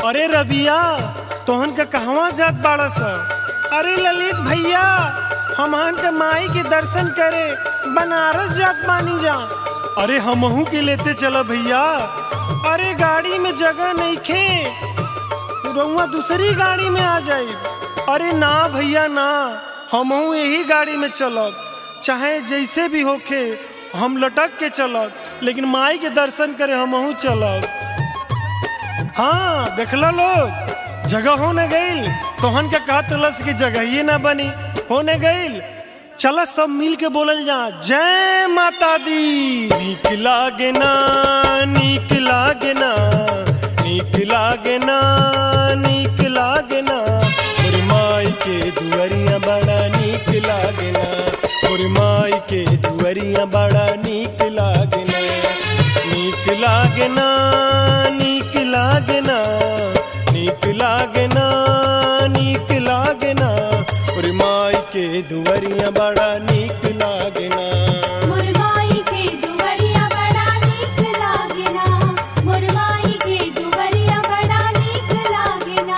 अरे रबिया तोहन के कहवा जात बाड़ा स अरे ललित भैया हमहन के माई के दर्शन करे बनारस जात बानी जा अरे हमहू के लेते चला भैया अरे गाड़ी में जगह नहीं खे रउआ दूसरी गाड़ी में आ जाई अरे ना भैया ना हमहू यही गाड़ी में चलब चाहे जैसे भी होखे हम लटक के चलब लेकिन माई के दर्शन करे हमहू चलब हाँ देखला लोग जगह होने गईल तोहन के कहत लस की जगह ही ना बनी होने गईल चल सब मिल के बोलल जा जय माता दी नीक लागे ना नीक लागे ना नीक लागे ना नीक लागे ना मोर माई के दुअरिया बड़ा नीक लागे ना मोर माई के दुअरिया बड़ा नीक लागे ना नीक लागे ना नीक लागे ना नीक लागे ना नीक लागे ना और माई के दुवरिया बड़ा नीक लागे ना मुरमाई के दुवरिया बड़ा नीक लागेला मुरमाई के दुवरिया बड़ा नीक लागेला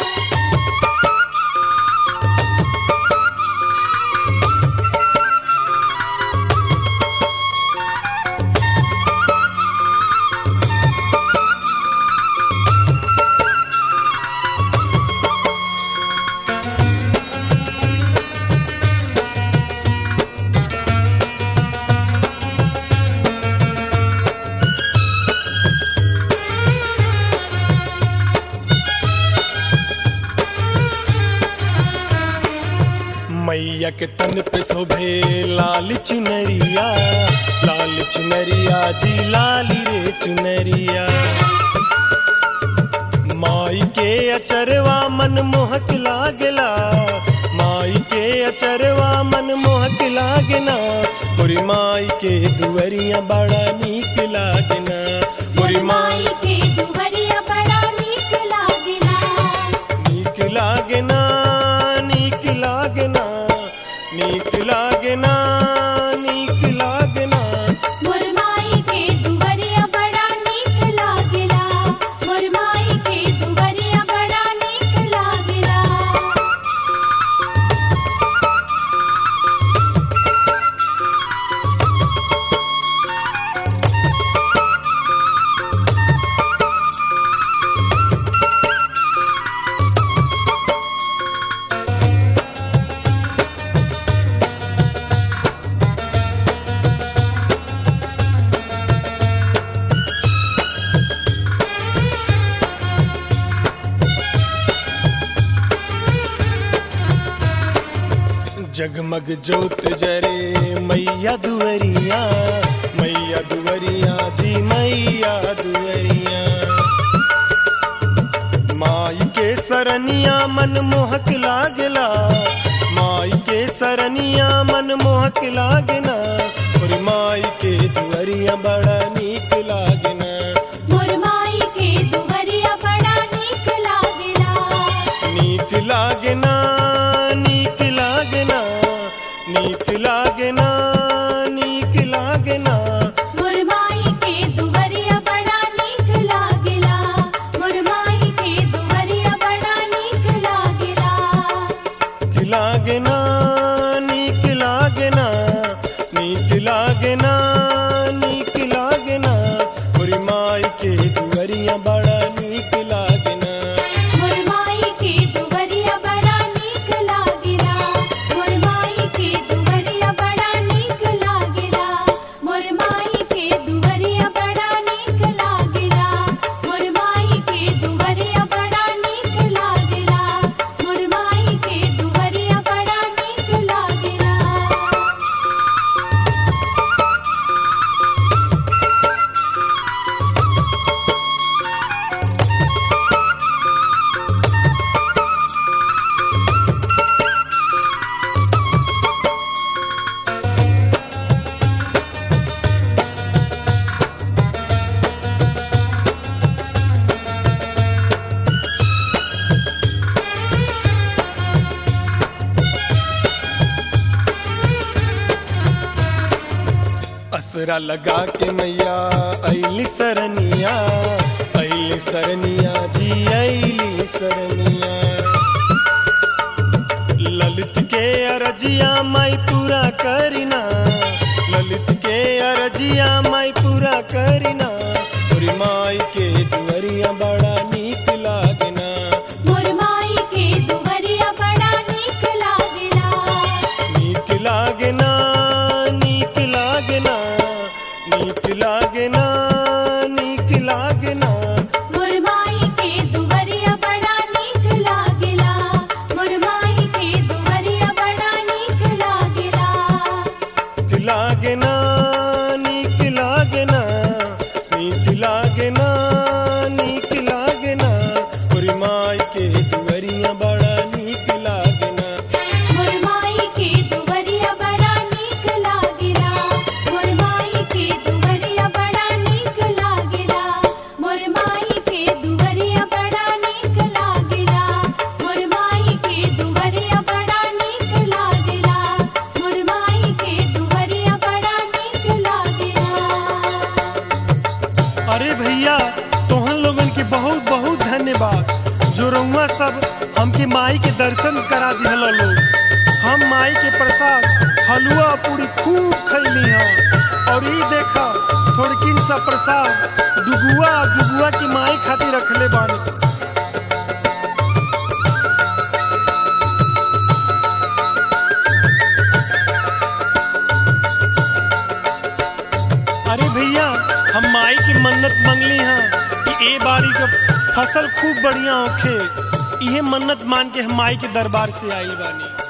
मैया के तन पे शोभे लाल चुनरिया लाल चुनरिया जी लाली रे चुनरिया माई के अचरवा मन मोहक लागला माई के अचरवा मन मोहक लागना मोरी माई के दुवरिया बड़ा नीक लागना मोरी माई मुरमाई के दुवरिया बड़ा नीक लागेला नीक लागना नीक लागना नीक लागना नीक लागना मुरमाई के दुवरिया बड़ा नीक लागेला मुरमाई के दुवरिया बड़ा नीक लागेला जगमग जोत जरे मैया दुवरिया मैया दुवरिया जी मैया दुवरिया माई के सरनिया मन मोहक लागला माई के सरनिया मन मोहक लागना और माई के दुवरिया बड़ा नीक लागना मुरमाई के दुवरिया बड़ा नीक लागेला नीक लागना नीक लागना नीक लागना नीक लागना मुरमाई के दुवरिया बड़ा नीक लागेला मुरमाई के दुवरिया बड़ा नीक लागेला लागना नीक लागना नीक लागना नीक लागना मोरी माई के दुवरिया बड़ा नीक लागना मुरमाई के दुवरिया बड़ा नीक लागेला मुरमाई के दुवरिया बड़ा नीक लागेला मुरमाई के दुवरिया बड़ा नीक लागेला मुरमाई के दुवरिया बड़ा नीक लागेला मुरमाई के दुवरिया बड़ा नीक लागेला असरा लगा के मैया ऐली सरनिया ऐली अली सरनिया जी अली सरनिया ललित के अरजिया माई पूरा करिना ललित के अरजिया माई पूरा करिना तोरी माई के दुअरिया बड़ा नीक लागना मोर माई के दुवरिया बड़ा नीक लागेला नीक लागना नीक लागना नीक लागना नीक लागना मोर माई के दुवरिया बड़ा नीक लागेला मोर माई के दुवरिया बड़ा नीक लागेला नीक लागना नीक लागना नीक लागना नीक लागना तोरी माई के दुअरिया बड़ा नीक लागना मोर माई के दुवरिया बड़ा नीक लागेला मोर माई के दुवरिया बड़ा नीक लागेला मोर माई के दुवरिया बड़ा नीक लागेला मोर माई के दुवरिया बड़ा नीक लागेला मोर माई के दुवरिया बड़ा नीक लागेला अरे भैया तोहन लोगन के बहुत बहुत धन्यवाद जो रउआ सब हमके माई के दर्शन करा दिहल लोग हम माई के प्रसाद हलुआ पूरी खूब खैली हैं और ये देखा थोड़किन सा प्रसाद दुगुआ दुगुआ की माई खातिर रखले बानी अरे भैया हम माई की मन्नत मंगली हैं कि ए बारी का फसल खूब बढ़िया होखे इहे मन्नत मान के हम माई के दरबार से आई बानी